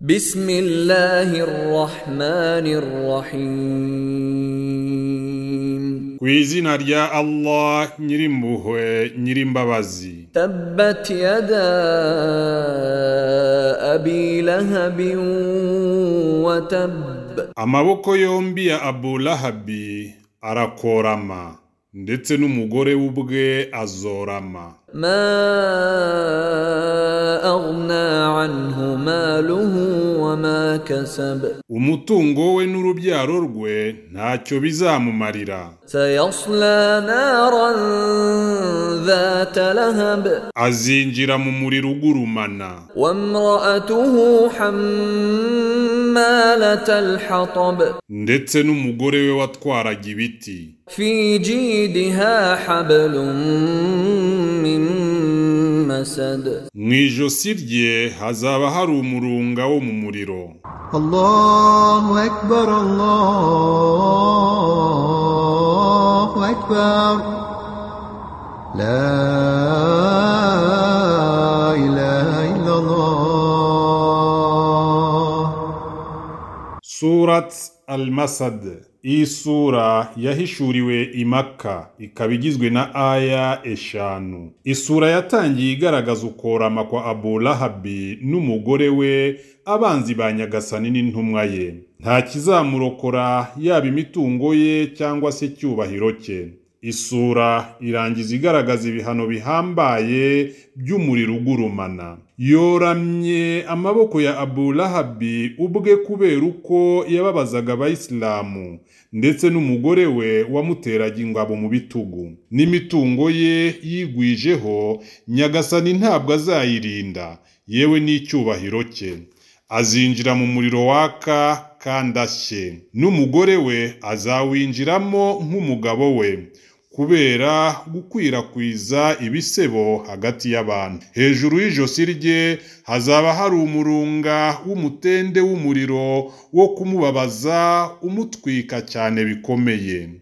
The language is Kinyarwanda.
بسم الله الرحمن الرحيم ku izina rya allah nyirimpuhwe nyirimbabazi تبت يدا أبي لهب وتب amaboko yombi ya abu lahabi arakorama ndetse n'umugore we ubwe azorama ما أغنى عنه ماله وما كسب umutungo we n'urubyaro rwe ntacyo bizamumarira سيصلى نارا ذات لهب azinjira mu muriro ugurumana وامرأته حمالة الحطب ndetse n'umugore we watwaraga ibiti في جيدها حبل من مسد mu ijosi rye hazaba hari umurunga wo mu muriro الله أكبر الله أكبر لا إله إلا الله surat al masad iyi sura yahishuriwe i maka ikaba igizwe na aya eshanu isura yatangiye igaragaza ukorama kwa abu lahabi n'umugore we abanzi ba nyagasani n'intumwa ye nta kizamurokora yaba imitungo ye cyangwa se icyubahiro cye isura irangiza igaragaza ibihano bihambaye by'umuriro ugurumana yoramye amaboko ya abu lahabi ubwe kubera uko yababazaga abayisilamu ndetse n'umugore we wamuteraga ingabo mu bitugu n'imitungo ye yigwijeho nyagasani ntabwo azayirinda yewe n'icyubahiro cye azinjira mu muriro waka kandi ashye n'umugore we azawinjiramo nk'umugabo we kubera gukwirakwiza ibisebo hagati y'abantu hejuru y'ijosi rye hazaba hari umurunga w'umutende w'umuriro wo kumubabaza umutwika cyane bikomeye